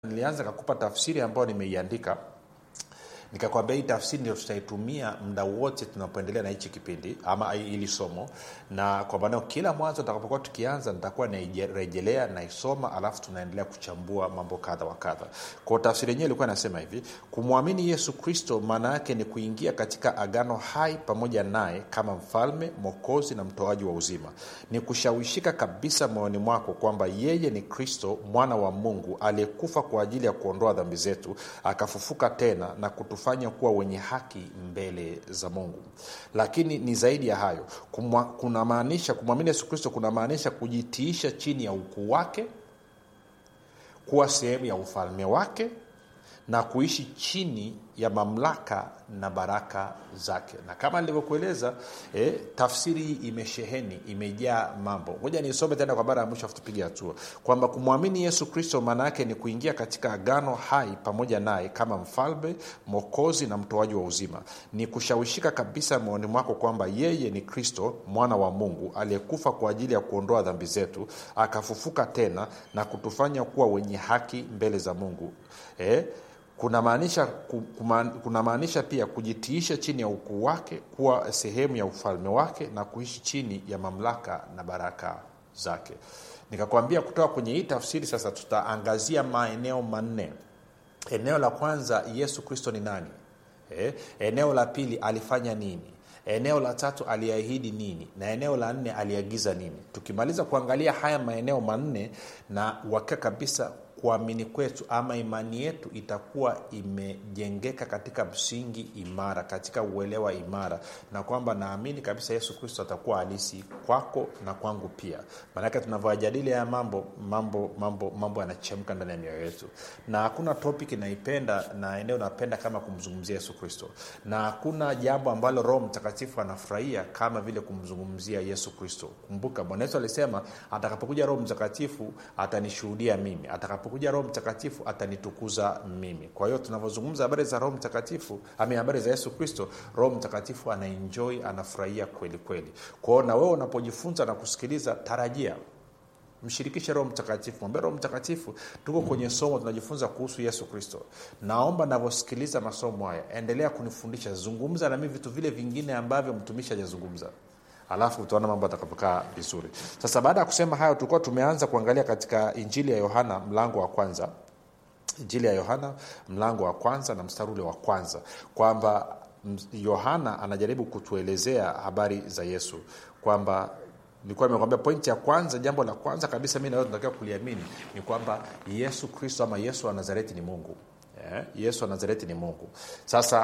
nilianza kakupa tafsiri ambayo nimeiandika nikakwambia hii tafsiri ndio tutaitumia muda wote tunapoendelea na hichi kipindi ama ili somo na kwa maanao kila mwanzo takapokuwa tukianza nitakuwa nairejelea naisoma alafu tunaendelea kuchambua mambo kadha wa kadha kwao tafsiri yenyewe ilikuwa inasema hivi kumwamini yesu kristo maana yake ni kuingia katika agano hai pamoja naye kama mfalme mwokozi na mtoaji wa uzima ni kushawishika kabisa moyoni mwako kwamba yeye ni kristo mwana wa mungu aliyekufa kwa ajili ya kuondoa dhambi zetu akafufuka tena na kutu kutufanya kuwa wenye haki mbele za mungu lakini ni zaidi ya hayo kunamaanisha kumwamini yesu kristo kunamaanisha kujitiisha chini ya ukuu wake kuwa sehemu ya ufalme wake na kuishi chini ya mamlaka na baraka zake na kama nilivyokueleza eh, tafsiri hii imesheheni imejaa mambo moja nisome tena kwa mara ya mwisho tupige hatua kwamba kumwamini yesu kristo maana yake ni kuingia katika agano hai pamoja naye kama mfalme mwokozi na mtoaji wa uzima ni kushawishika kabisa moyoni mwako kwamba yeye ni kristo mwana wa mungu aliyekufa kwa ajili ya kuondoa dhambi zetu akafufuka tena na kutufanya kuwa wenye haki mbele za mungu eh, kunamaanisha kunamaanisha pia kujitiisha chini ya ukuu wake kuwa sehemu ya ufalme wake na kuishi chini ya mamlaka na baraka zake nikakwambia kutoka kwenye hii tafsiri sasa tutaangazia maeneo manne eneo la kwanza yesu kristo ni nani eh? eneo la pili alifanya nini eneo la tatu aliahidi nini na eneo la nne aliagiza nini tukimaliza kuangalia haya maeneo manne na uhakika kabisa kuamini kwetu ama imani yetu itakuwa imejengeka katika msingi imara katika uelewa imara na kwamba naamini kabisa yesu kristo atakuwa halisi kwako na kwangu pia maanake tunavyoajadili haya mambo mambo mambo mambo yanachemka ndani ya mioyo yetu na hakuna topic inaipenda na eneo napenda kama kumzungumzia yesu kristo na hakuna jambo ambalo roho mtakatifu anafurahia kama vile kumzungumzia yesu kristo kumbuka bwana yesu alisema atakapokuja roho mtakatifu atanishuhudia mimi atakapo atakapokuja roho mtakatifu atanitukuza mimi kwa hiyo tunavyozungumza habari za roho mtakatifu ami habari za yesu kristo roho mtakatifu anaenjoi anafurahia kweli kweli kwao na wewe unapojifunza na kusikiliza tarajia mshirikishe roho mtakatifu mwambie roho mtakatifu tuko kwenye somo tunajifunza kuhusu yesu kristo naomba navyosikiliza masomo haya endelea kunifundisha zungumza nami vitu vile vingine ambavyo mtumishi hajazungumza alafu utaona mambo atakapokaa vizuri sasa baada ya kusema hayo tulikuwa tumeanza kuangalia katika injili ya yohana mlango wa kwanza injili ya yohana mlango wa kwanza na mstari ule wa kwanza kwamba yohana anajaribu kutuelezea habari za yesu kwamba nilikuwa nimekwambia pointi ya kwanza jambo la kwanza kabisa mi nawe tunatakiwa kuliamini ni kwamba yesu kristo ama yesu wa nazareti ni mungu yeah? yesu wa nazareti ni mungu sasa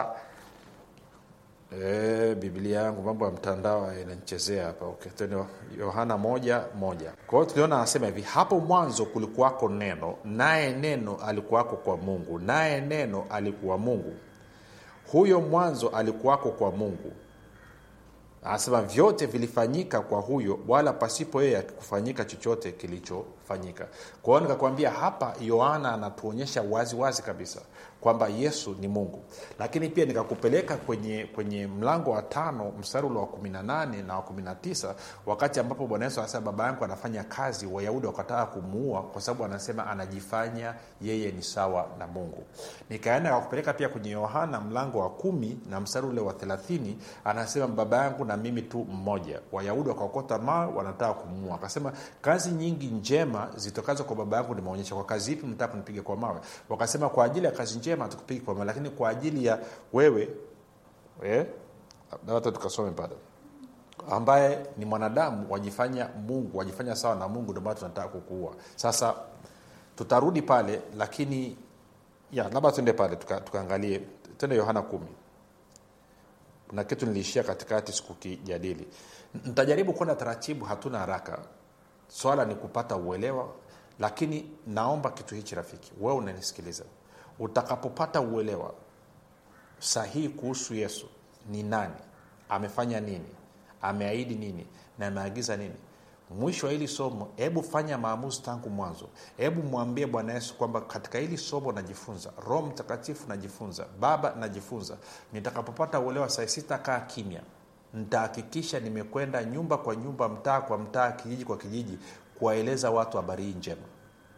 E, biblia yangu mambo ya mtandao inanichezea hapa okay. tena yohana moja moja kwa hiyo tuliona anasema hivi hapo mwanzo kulikuwako neno naye neno alikuwako kwa mungu naye neno alikuwa mungu huyo mwanzo alikuwako kwa mungu anasema vyote vilifanyika kwa huyo wala pasipo yeye akikufanyika chochote kilichofanyika kwa hiyo nikakwambia hapa yohana anatuonyesha wazi wazi kabisa kwamba yesu ni mungu lakini pia nikakupeleka kwenye kwenye mlango wa tano mstari ule wa 18 na wa 19 wakati ambapo bwana yesu anasema baba yangu anafanya kazi wayahudi wakataka kumuua kwa sababu anasema anajifanya yeye ni sawa na mungu nikaenda kakupeleka pia kwenye yohana mlango wa kumi na mstari ule wa 30 anasema baba yangu na mimi tu mmoja wayahudi wakaokota mawe wanataka kumuua akasema kazi nyingi njema zitokazo kwa baba yangu nimeonyesha kwa kazi ipi mtaka kunipiga kwa mawe wakasema kwa ajili ya kazi njema hatukupigi kwa mawe lakini kwa ajili ya wewe eh, hata tukasome pale ambaye ni mwanadamu wajifanya mungu wajifanya sawa na mungu ndio maana tunataka kukuua sasa tutarudi pale lakini ya labda tuende pale tukaangalie tuka tende yohana kumi na kitu niliishia katikati sikukijadili nitajaribu kwenda taratibu hatuna haraka swala ni kupata uelewa lakini naomba kitu hichi rafiki wewe unanisikiliza utakapopata uelewa sahihi kuhusu yesu ni nani amefanya nini ameahidi nini na ameagiza nini mwisho wa hili somo hebu fanya maamuzi tangu mwanzo hebu mwambie bwana yesu kwamba katika hili somo najifunza roho mtakatifu najifunza baba najifunza nitakapopata uelewa sai sitakaa kimya nitahakikisha nimekwenda nyumba kwa nyumba mtaa kwa mtaa kijiji kwa kijiji kuwaeleza watu habari hii njema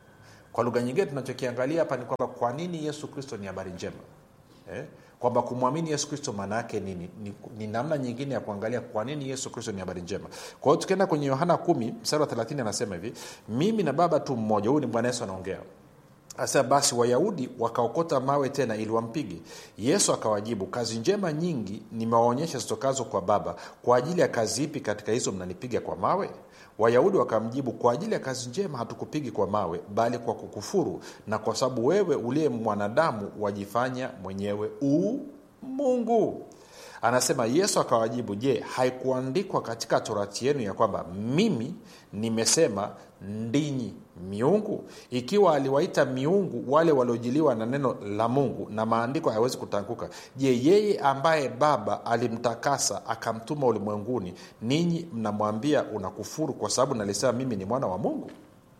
kwa lugha nyingine tunachokiangalia hapa ni kwamba kwa nini yesu kristo ni habari njema eh? kwamba kumwamini yesu kristo maana yake nini ni, ni namna nyingine ya kuangalia kwa nini yesu kristo ni habari njema kwa hiyo tukienda kwenye yohana 1 mstari wa 30 anasema hivi mimi na baba tu mmoja huyu ni bwana yesu anaongea Asa basi wayahudi wakaokota mawe tena ili wampige yesu akawajibu kazi njema nyingi nimewaonyesha zitokazo kwa baba kwa ajili ya kazi ipi katika hizo mnanipiga kwa mawe wayahudi wakamjibu kwa ajili ya kazi njema hatukupigi kwa mawe bali kwa kukufuru na kwa sababu wewe uliye mwanadamu wajifanya mwenyewe u mungu anasema yesu akawajibu je haikuandikwa katika torati yenu ya kwamba mimi nimesema ndinyi miungu ikiwa aliwaita miungu wale waliojiliwa na neno la mungu na maandiko hayawezi kutanguka je yeye ambaye baba alimtakasa akamtuma ulimwenguni ninyi mnamwambia unakufuru kwa sababu nalisema mimi ni mwana wa mungu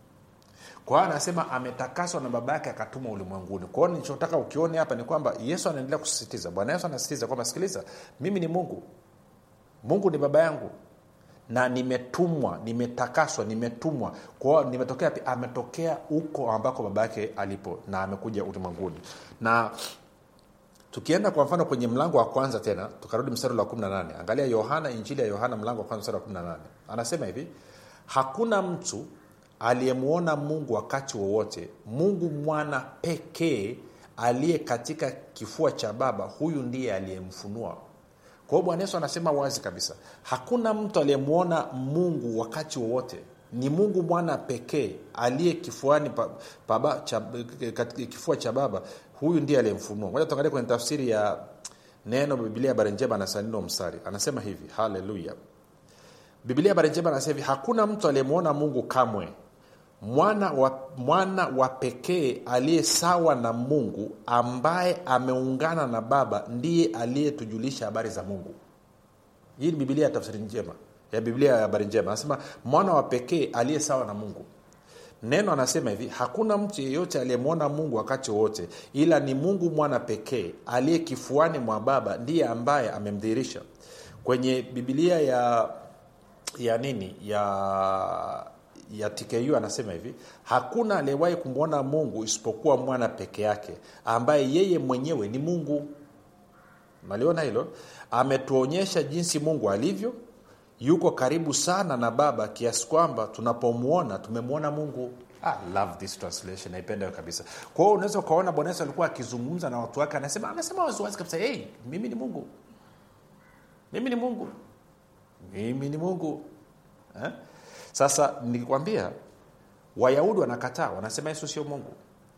kwa hiyo anasema ametakaswa na baba yake akatuma ulimwenguni kwa hiyo nilichotaka ukione hapa ni kwamba yesu anaendelea kusisitiza bwana yesu anasisitiza kwamba sikiliza mimi ni mungu mungu ni baba yangu na nimetumwa nimetakaswa nimetumwa kwao nimetokea pi ametokea huko ambako baba yake alipo na amekuja ulimwenguni na tukienda kwa mfano kwenye mlango wa kwanza tena tukarudi mstari wa 18 angalia yohana injili ya yohana mlango wa kwanza mstari wa 18 anasema hivi hakuna mtu aliyemwona mungu wakati wowote mungu mwana pekee aliye katika kifua cha baba huyu ndiye aliyemfunua kwa hiyo bwana yesu anasema wazi kabisa hakuna mtu aliyemwona mungu wakati wowote ni mungu mwana pekee aliye kifuani pa, pa, cha, kifua cha baba huyu ndiye aliyemfunua moja tuangalia kwenye tafsiri ya neno bibilia habari njema na sanino mstari anasema hivi haleluya bibilia habari njema anasema hivi hakuna mtu aliyemwona mungu kamwe mwana wa, mwana wa pekee aliye sawa na mungu ambaye ameungana na baba ndiye aliyetujulisha habari za mungu hii ni bibilia ya tafsiri njema ya biblia ya habari njema anasema mwana wa pekee aliye sawa na mungu neno anasema hivi hakuna mtu yeyote aliyemwona mungu wakati wowote ila ni mungu mwana pekee aliye kifuani mwa baba ndiye ambaye amemdhihirisha kwenye bibilia ya ya nini ya ya tku anasema hivi hakuna aliyewahi kumwona mungu isipokuwa mwana peke yake ambaye yeye mwenyewe ni mungu maliona hilo ametuonyesha jinsi mungu alivyo yuko karibu sana na baba kiasi kwamba tunapomwona tumemwona mungu I love this translation naipenda hiyo kabisa kwa hiyo unaweza ukaona bwana yesu alikuwa akizungumza na watu wake anasema anasema waziwazi kabisa hey, mimi ni mungu mimi ni mungu mimi ni mungu eh? sasa nikikwambia wayahudi wanakataa wanasema yesu sio mungu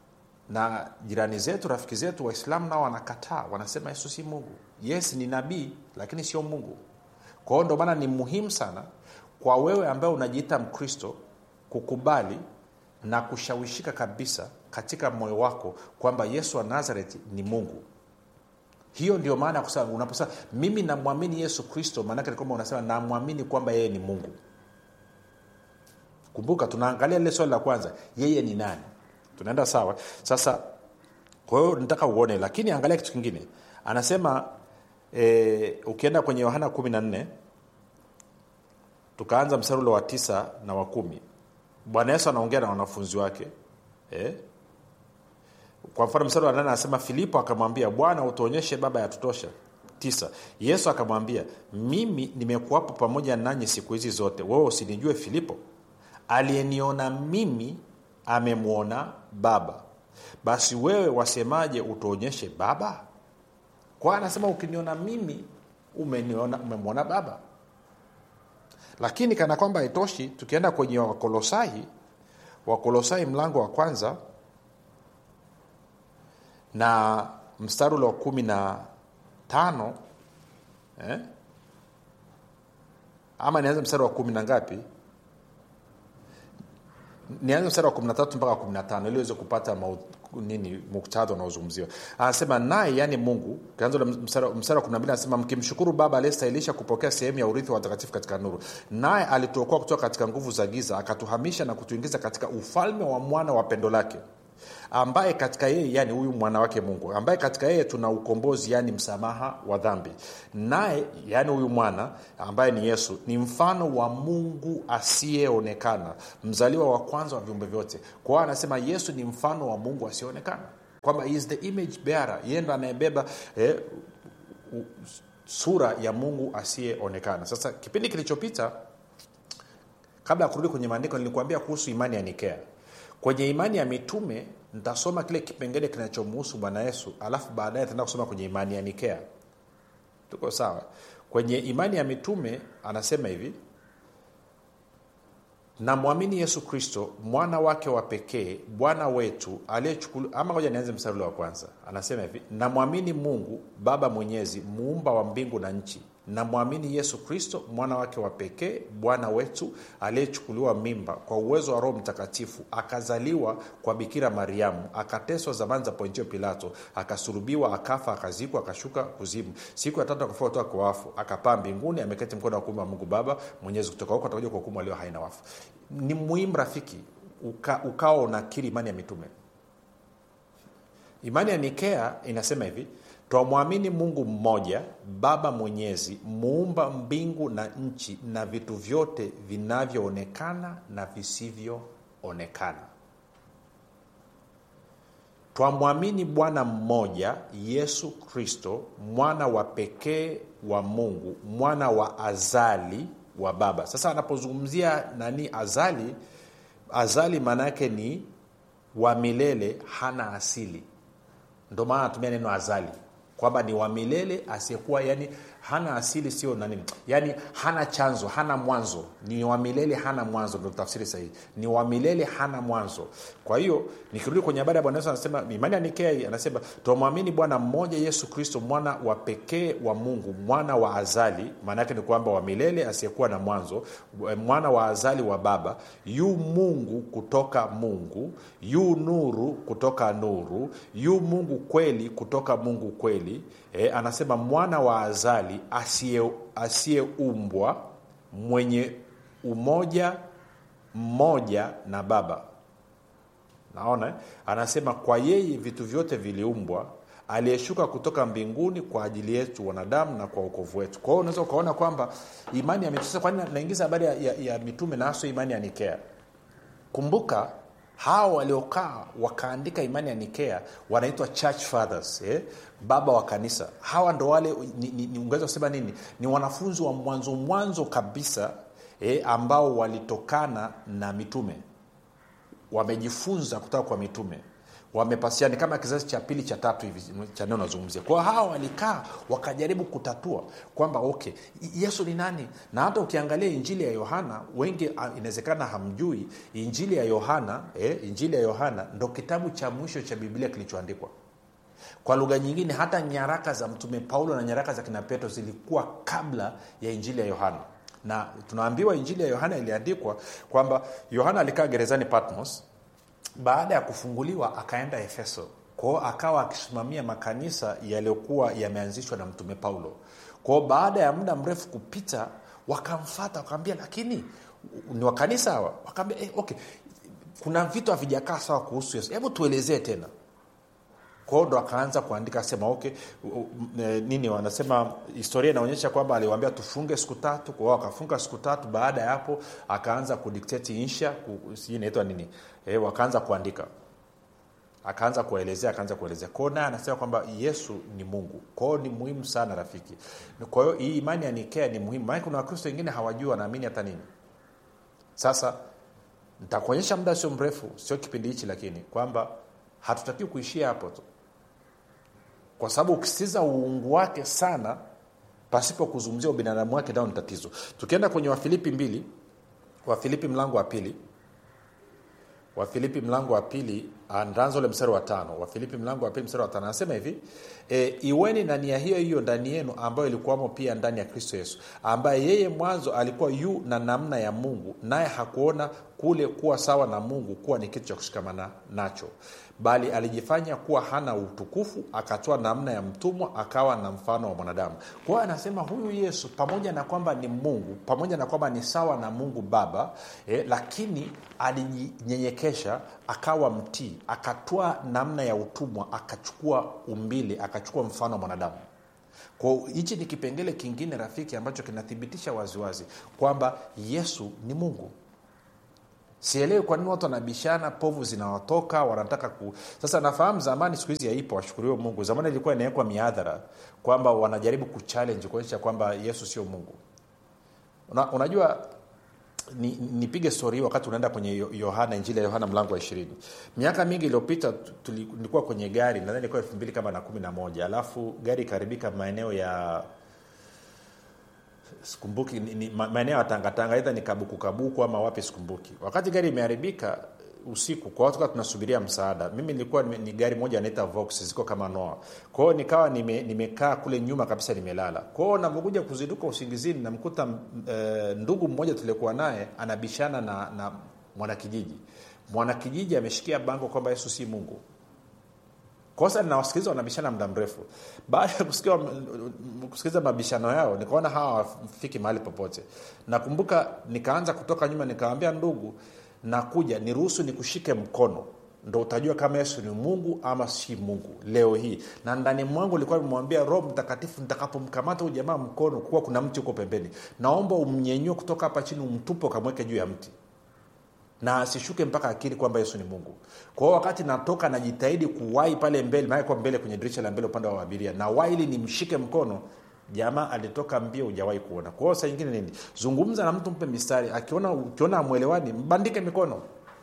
na jirani zetu rafiki zetu waislamu nao wanakataa wanasema yesu si mungu yes ni nabii lakini sio mungu kwa hiyo ndio maana ni muhimu sana kwa wewe ambaye unajiita mkristo kukubali na kushawishika kabisa katika moyo wako kwamba yesu wa nazareti ni mungu hiyo ndio maana ya kusema unaposema mimi namwamini yesu kristo maanake ni kwamba unasema namwamini kwamba yeye ni mungu kumbuka tunaangalia lile swali la kwanza yeye ni nani tunaenda sawa sasa kwa hiyo nataka uone lakini angalia kitu kingine anasema e, ukienda kwenye yohana kumi na nne tukaanza mstari ule wa tisa na wa kumi bwana yesu anaongea na wanafunzi wake e? kwa mfano mstari wa nane anasema filipo akamwambia bwana utuonyeshe baba yatutosha tisa yesu akamwambia mimi nimekuwapo pamoja nanyi siku hizi zote wewe usinijue filipo aliyeniona mimi amemwona baba basi wewe wasemaje utuonyeshe baba kwa anasema ukiniona mimi umeniona umemwona baba lakini kana kwamba haitoshi tukienda kwenye wakolosai wakolosai mlango wa kwanza na mstari ule wa kumi na tano eh? ama nianze mstari wa kumi na ngapi nianze mstari wa 13 mpaka 15 ili uweze kupata mau, nini muktadha unaozungumziwa anasema naye yani mungu kianza mstari wa 12 anasema mkimshukuru baba aliyestahilisha kupokea sehemu ya urithi wa watakatifu katika nuru naye alituokoa kutoka katika nguvu za giza akatuhamisha na kutuingiza katika ufalme wa mwana wa pendo lake ambaye katika yeye yani huyu mwana wake mungu ambaye katika yeye tuna ukombozi yani msamaha wa dhambi naye yani huyu mwana ambaye ni yesu ni mfano wa mungu asiyeonekana mzaliwa wa kwanza wa viumbe vyote kwa hiyo anasema yesu ni mfano wa mungu asiyeonekana kwamba he is the image bearer yeye ndo anayebeba eh, u- sura ya mungu asiyeonekana sasa kipindi kilichopita kabla ya kurudi kwenye maandiko nilikuambia kuhusu imani ya nikea kwenye imani ya mitume nitasoma kile kipengele kinachomuhusu bwana yesu alafu baadaye taenda kusoma kwenye imani ya nikea tuko sawa kwenye imani ya mitume anasema hivi namwamini yesu kristo mwana wake wa pekee bwana wetu aliyechukuliwa ama ngoja nianze mstari ule wa kwanza anasema hivi namwamini mungu baba mwenyezi muumba wa mbingu na nchi namwamini yesu kristo mwana wake wa pekee bwana wetu aliyechukuliwa mimba kwa uwezo wa roho mtakatifu akazaliwa kwa bikira mariamu akateswa zamani za pontio pilato akasulubiwa akafa akazikwa akashuka kuzimu siku ya tatu akafua kutoka kwa wafu akapaa mbinguni ameketi mkono wa kuume wa mungu baba mwenyezi kutoka huko atakuja kwa hukumu alio haina wafu ni muhimu rafiki uka, ukawa unakiri imani ya mitume imani ya nikea inasema hivi twamwamini mungu mmoja baba mwenyezi muumba mbingu na nchi na vitu vyote vinavyoonekana na visivyoonekana twamwamini bwana mmoja yesu kristo mwana wa pekee wa mungu mwana wa azali wa baba sasa anapozungumzia nani azali azali maana yake ni wa milele hana asili ndo maana anatumia neno azali kwamba ni wa milele asiyekuwa yani hana asili sio nani yani hana chanzo hana mwanzo ni wa milele hana mwanzo ndo tafsiri sahihi ni wa milele hana mwanzo kwa hiyo nikirudi kwenye habari ya bwana yesu anasema imani ya nikea anasema twamwamini bwana mmoja yesu kristo mwana wa pekee wa mungu mwana wa azali maana yake ni kwamba wa milele asiyekuwa na mwanzo mwana wa azali wa baba yu mungu kutoka mungu yu nuru kutoka nuru yu mungu kweli kutoka mungu kweli e, anasema mwana wa azali asiyeumbwa mwenye umoja mmoja na baba naona eh? anasema kwa yeye vitu vyote viliumbwa aliyeshuka kutoka mbinguni kwa ajili yetu wanadamu na kwa ukovu wetu kwa hiyo unaweza ukaona kwamba imani ya mitume kwani naingiza habari ya, ya, ya mitume na haswa imani ya nikea kumbuka hawa waliokaa wakaandika imani ya nikea wanaitwa church fathers eh? baba wa kanisa hawa ndo wale ni, ni, ni ungeweza kusema nini ni wanafunzi wa mwanzo mwanzo kabisa eh, ambao walitokana na mitume wamejifunza kutoka kwa mitume wamepasiani kama kizazi cha pili cha tatu hivi cha neno nazungumzia kwao hawa walikaa wakajaribu kutatua kwamba okay yesu ni nani na hata ukiangalia injili ya yohana wengi inawezekana hamjui injili ya yohana eh, injili ya yohana ndo kitabu cha mwisho cha biblia kilichoandikwa kwa lugha nyingine hata nyaraka za mtume paulo na nyaraka za kina petro zilikuwa kabla ya injili ya yohana na tunaambiwa injili ya yohana iliandikwa kwamba yohana alikaa gerezani patmos baada ya kufunguliwa akaenda efeso kwao akawa akisimamia makanisa yaliyokuwa yameanzishwa na mtume paulo kwao baada ya muda mrefu kupita wakamfata wakawambia lakini ni wakanisa hawa wakaambia eh, okay kuna vitu havijakaa sawa kuhusu yesu hebu tuelezee tena kwao ndo akaanza kuandika sema okay nini wanasema historia inaonyesha kwamba aliwambia tufunge siku tatu kwao akafunga siku tatu baada ya hapo akaanza kudikteti insha sijui inaitwa nini e, wakaanza kuandika akaanza kuelezea akaanza kuelezea kwao naye anasema kwamba yesu ni mungu kwao ni muhimu sana rafiki kwa hiyo hii imani ya nikea ni muhimu maana kuna wakristo wengine hawajui wanaamini hata nini sasa nitakuonyesha muda sio mrefu sio kipindi hichi lakini kwamba hatutakiwi kuishia hapo tu kwa sababu ukisitiza uungu wake sana pasipo kuzungumzia ubinadamu wake nao ni tatizo tukienda kwenye wafilipi mbili wafilipi mlango wa pili wafilipi mlango wa pili ntaanza ule mstari wa tano wafilipi mlango wa pili mstari wa tano anasema hivi e, iweni na nia hiyo hiyo ndani yenu ambayo ilikuwamo pia ndani ya kristo yesu ambaye yeye mwanzo alikuwa yu na namna ya mungu naye hakuona kule kuwa sawa na mungu kuwa ni kitu cha kushikamana nacho bali alijifanya kuwa hana utukufu akatoa namna ya mtumwa akawa na mfano wa mwanadamu kwa hiyo anasema huyu yesu pamoja na kwamba ni mungu pamoja na kwamba ni sawa na mungu baba eh, lakini alijinyenyekesha akawa mtii akatoa namna ya utumwa akachukua umbili akachukua mfano wa mwanadamu kwao hichi ni kipengele kingine rafiki ambacho kinathibitisha waziwazi kwamba yesu ni mungu sielewi kwa nini watu wanabishana povu zinawatoka wanataka ku sasa nafahamu zamani siku hizi haipo washukuriwe mungu zamani ilikuwa inawekwa miadhara kwamba wanajaribu kuchallenge kuonyesha kwamba yesu sio mungu Una, unajua nipige ni stori hii wakati unaenda kwenye yohana injili ya yohana mlango wa ishirini miaka mingi iliyopita nilikuwa kwenye gari nadhani ilikuwa elfu mbili kama na kumi na moja alafu gari ikaharibika maeneo ya sikumbuki maeneo ya tangatanga aidha ni kabuku kabuku ama wapi sikumbuki wakati gari imeharibika usiku kwa watu tunasubiria msaada mimi nilikuwa ni gari moja anaita vox ziko kama noa kwao nikawa nime, nimekaa kule nyuma kabisa nimelala kwao navyokuja kuziduka usingizini namkuta e, ndugu mmoja tuliokuwa naye anabishana na, na mwanakijiji mwanakijiji ameshikia bango kwamba yesu si mungu kosa ninawasikiliza wanabishana muda mrefu baada ya kusikia kusikiliza mabishano yao nikaona hawa wafiki mahali popote nakumbuka nikaanza kutoka nyuma nikawambia ndugu nakuja niruhusu nikushike mkono ndo utajua kama yesu ni mungu ama si mungu leo hii na ndani mwangu likuwa nimemwambia roho mtakatifu nitakapomkamata huyu jamaa mkono kuwa kuna mti huko pembeni naomba umnyenyue kutoka hapa chini umtupe ukamweke juu ya mti na asishuke mpaka akili kwamba yesu ni mungu kwa hiyo wakati natoka najitahidi kuwai pale mbele maanakwa mbele kwenye dirisha la mbele upande wa abiria na wai ili nimshike mkono jamaa alitoka mbio hujawahi kuona kwa hiyo saa ingine nini zungumza na mtu mpe mistari akiona ukiona amwelewani mbandike mikono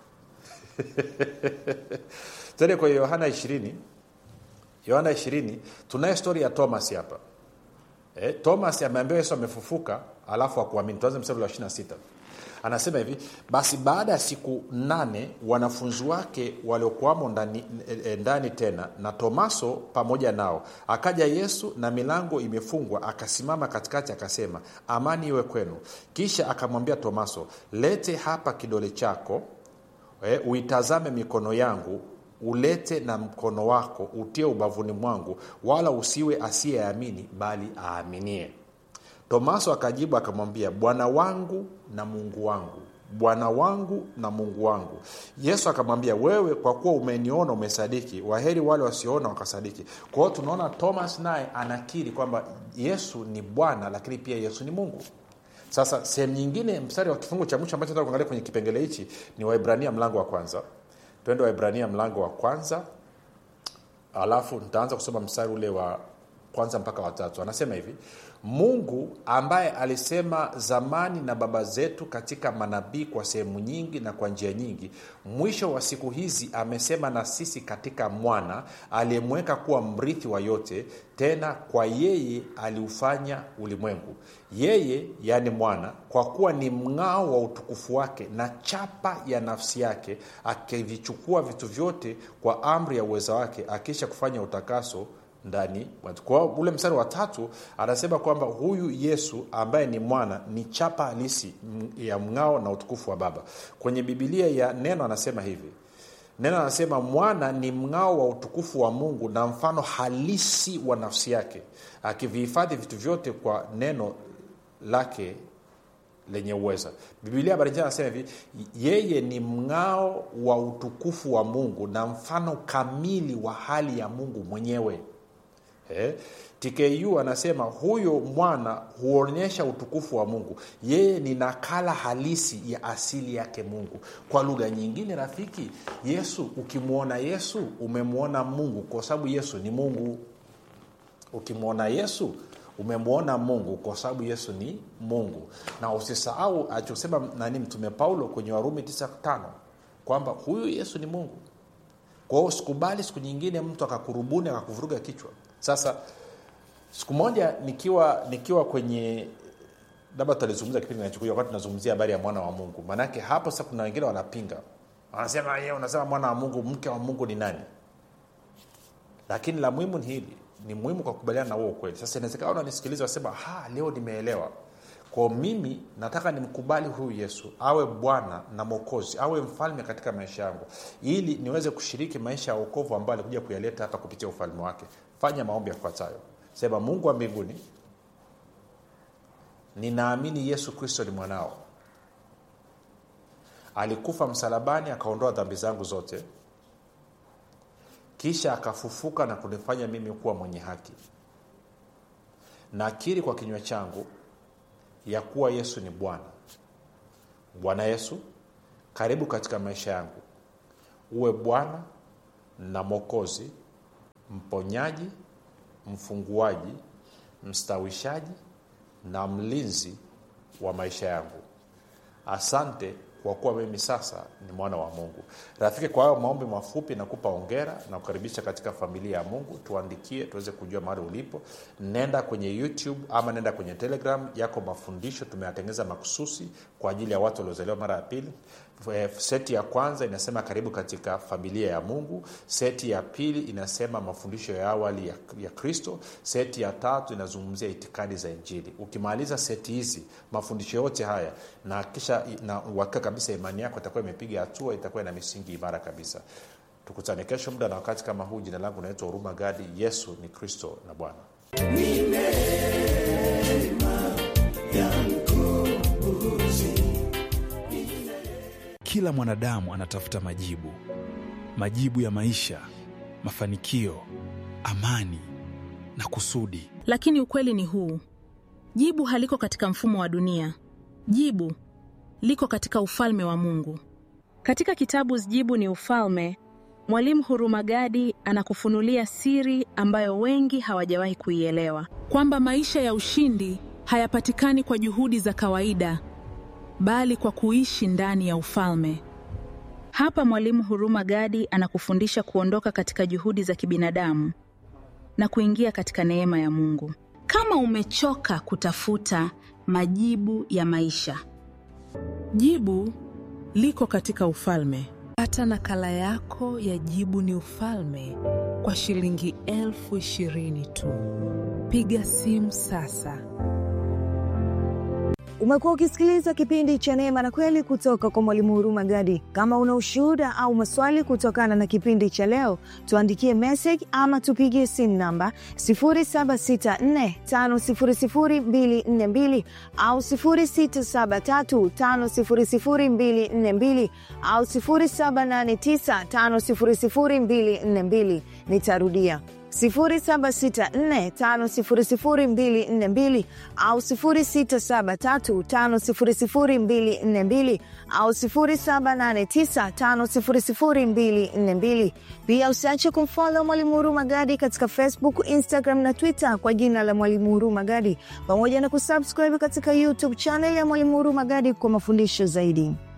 tende kwa yohana ishirini yohana ishirini tunaye stori ya thomas hapa eh, thomas ameambiwa yesu amefufuka alafu akuamini tuanze mstari wa 26 anasema hivi basi baada ya siku nane wanafunzi wake waliokuwamo ndani, e, ndani tena na tomaso pamoja nao akaja yesu na milango imefungwa akasimama katikati akasema amani iwe kwenu kisha akamwambia tomaso lete hapa kidole chako e, uitazame mikono yangu ulete na mkono wako utie ubavuni mwangu wala usiwe asiyeamini bali aaminie tomaso akajibu akamwambia bwana wangu na mungu wangu bwana wangu na mungu wangu yesu akamwambia wewe kwa kuwa umeniona umesadiki waheri wale wasioona wakasadiki kwa hiyo tunaona thomas naye anakiri kwamba yesu ni bwana lakini pia yesu ni mungu sasa sehemu nyingine mstari wa kifungu cha mwisho ambacho kuangalia kwenye kipengele hichi ni waibrania mlango wa kwanza twende waibrania mlango wa kwanza alafu nitaanza kusoma mstari ule wa kwanza mpaka watatu anasema hivi mungu ambaye alisema zamani na baba zetu katika manabii kwa sehemu nyingi na kwa njia nyingi mwisho wa siku hizi amesema na sisi katika mwana aliyemweka kuwa mrithi wa yote tena kwa yeye aliufanya ulimwengu yeye yaani mwana kwa kuwa ni mng'ao wa utukufu wake na chapa ya nafsi yake akivichukua vitu vyote kwa amri ya uweza wake akisha kufanya utakaso ndani kwa ule mstari wa tatu anasema kwamba huyu yesu ambaye ni mwana ni chapa halisi ya mng'ao na utukufu wa baba kwenye bibilia ya neno anasema hivi neno anasema mwana ni mng'ao wa utukufu wa mungu na mfano halisi wa nafsi yake akivihifadhi vitu vyote kwa neno lake lenye uweza bibilia habari njema anasema hivi yeye ni mng'ao wa utukufu wa mungu na mfano kamili wa hali ya mungu mwenyewe eh? tku anasema huyo mwana huonyesha utukufu wa mungu yeye ni nakala halisi ya asili yake mungu kwa lugha nyingine rafiki yesu ukimwona yesu umemwona mungu kwa sababu yesu ni mungu ukimwona yesu umemwona mungu kwa sababu yesu ni mungu na usisahau alichosema nani mtume paulo kwenye warumi 95 kwamba huyu yesu ni mungu kwa hiyo sikubali siku nyingine mtu akakurubuni akakuvuruga kichwa sasa siku moja nikiwa nikiwa kwenye labda tutalizungumza kipindi kinachokuja wakati tunazungumzia habari ya mwana wa mungu maanake hapo sasa kuna wengine wanapinga wanasema ye unasema mwana wa mungu mke wa mungu ni nani lakini la muhimu ni hili ni muhimu kwa kukubaliana na huo ukweli sasa inawezekana unanisikiliza wasema ha leo nimeelewa kwa mimi nataka nimkubali huyu yesu awe bwana na mwokozi awe mfalme katika maisha yangu ili niweze kushiriki maisha ya uokovu ambayo alikuja kuyaleta hapa kupitia ufalme wake fanya maombi yafuatayo sema mungu wa mbinguni ninaamini yesu kristo ni mwanao alikufa msalabani akaondoa dhambi zangu zote kisha akafufuka na kunifanya mimi kuwa mwenye haki nakiri kwa kinywa changu ya kuwa yesu ni bwana bwana yesu karibu katika maisha yangu uwe bwana na mwokozi mponyaji mfunguaji mstawishaji na mlinzi wa maisha yangu asante kwa kuwa mimi sasa ni mwana wa mungu rafiki kwa hayo maombi mafupi nakupa ongera na kukaribisha katika familia ya mungu tuandikie tuweze kujua mahali ulipo nenda kwenye youtube ama nenda kwenye telegram yako mafundisho tumeyatengeneza makususi kwa ajili ya watu waliozaliwa mara ya pili seti ya kwanza inasema karibu katika familia ya mungu seti ya pili inasema mafundisho ya awali ya, ya kristo seti ya tatu inazungumzia itikadi za injili ukimaliza seti hizi mafundisho yote haya na kisha na uhakika kabisa imani yako itakuwa imepiga hatua itakuwa ina misingi imara kabisa tukutane kesho muda na wakati kama huu jina langu naitwa huruma gadi yesu ni kristo na bwana ni neema ya mkombozi kila mwanadamu anatafuta majibu majibu ya maisha mafanikio amani na kusudi lakini ukweli ni huu jibu haliko katika mfumo wa dunia jibu liko katika ufalme wa mungu katika kitabu jibu ni ufalme mwalimu hurumagadi anakufunulia siri ambayo wengi hawajawahi kuielewa kwamba maisha ya ushindi hayapatikani kwa juhudi za kawaida bali kwa kuishi ndani ya ufalme hapa mwalimu huruma gadi anakufundisha kuondoka katika juhudi za kibinadamu na kuingia katika neema ya mungu kama umechoka kutafuta majibu ya maisha Jibu liko katika ufalme. Pata nakala yako ya Jibu ni Ufalme kwa shilingi elfu ishirini tu. Piga simu sasa. Umekuwa ukisikiliza kipindi cha Neema na Kweli kutoka kwa Mwalimu Huruma Gadi. Kama una ushuhuda au maswali kutokana na kipindi cha leo, tuandikie message ama tupigie simu namba 0764500242 au 0673500242 au 0789500242. Nitarudia 0764500242 au 0673500242 au 0789500242. Pia usiache kumfollow Mwalimu Huruma Gadi katika Facebook, Instagram na Twitter kwa jina la Mwalimu Huruma Gadi, pamoja na kusubscribe katika YouTube channel ya Mwalimu Huruma Gadi kwa mafundisho zaidi.